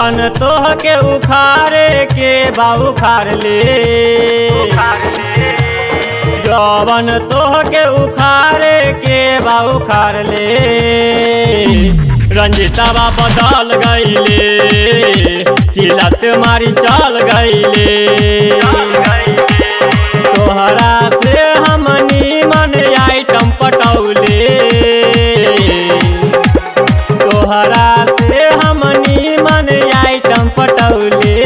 जवन तोह के उखारे के बा उखार ले जवन तोह के उखारे के बा उखार ले रंजितवा बदल गईले किलत मारी चल गईले तोहरा से हमनी मन आइटम पटौले तोहरा से हमनी मन आइटम पटौले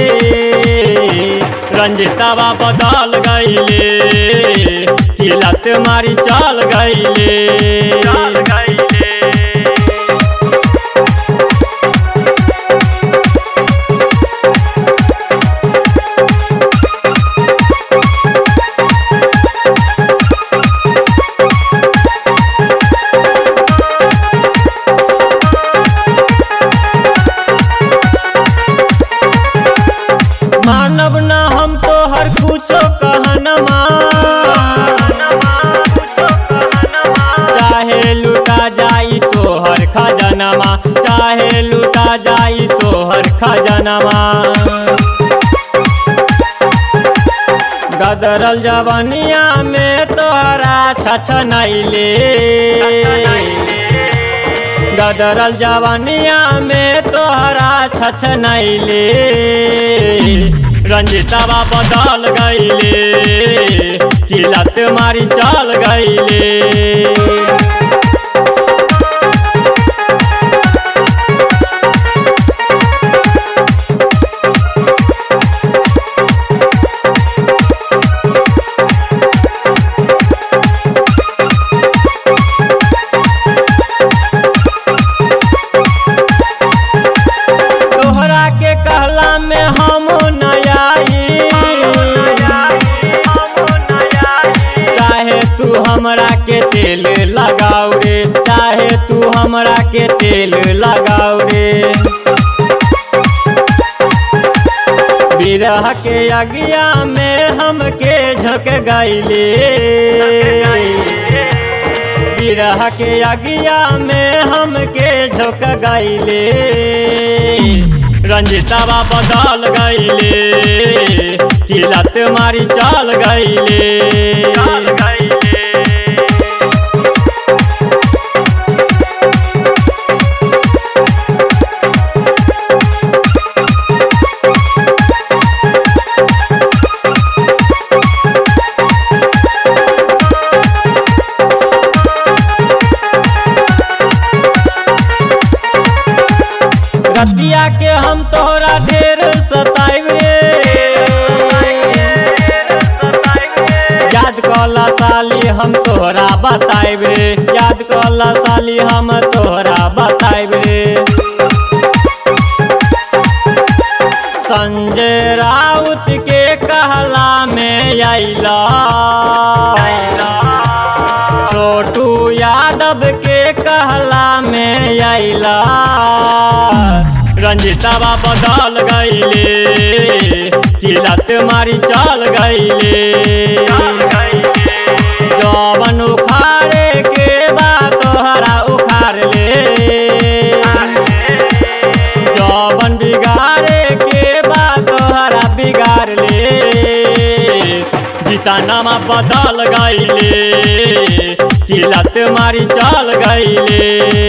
रंजितवा बदल गईले किलत मारी चल गईले मानव न हम तो हर कुछो कहनमा चाहे लुटा जाई तो हर खजनमा चाहे लुटा जाई तो हर खजनमा गदरल जवनिया में तोहरा छछ नैले गदरल जवनिया में तोहरा छछ नैले रंजितवा बदल गईले किलत मारी चल गईले तोहरा के कहला में हम नयाई चाहे तू हमरा के तेल लगाऊ रे चाहे तू हमरा के तेल लगाऊ रे बिरह के अगिया में हमके झक गईले बिरह के अगिया में हमके झोंक गईले रंजितवा बदल गईले किलत मारी चल गईले रतिया के हम तोहरा ढेर सताइब रे याद कला साली हम तोहरा बताइब रे याद कला साली हम तोहरा बताइब रे संजय राउत के कहला में अइला छोटू यादव के कहला में अइला रंजितवा बदल गईले किलत मारी चल गईले जवन उखाड़े के बा तोहरा उखाड़ ले जवन बिगाड़े के बा तोहरा बिगाड़ ले जितानामा बदल गईले किलत मारी चल गईले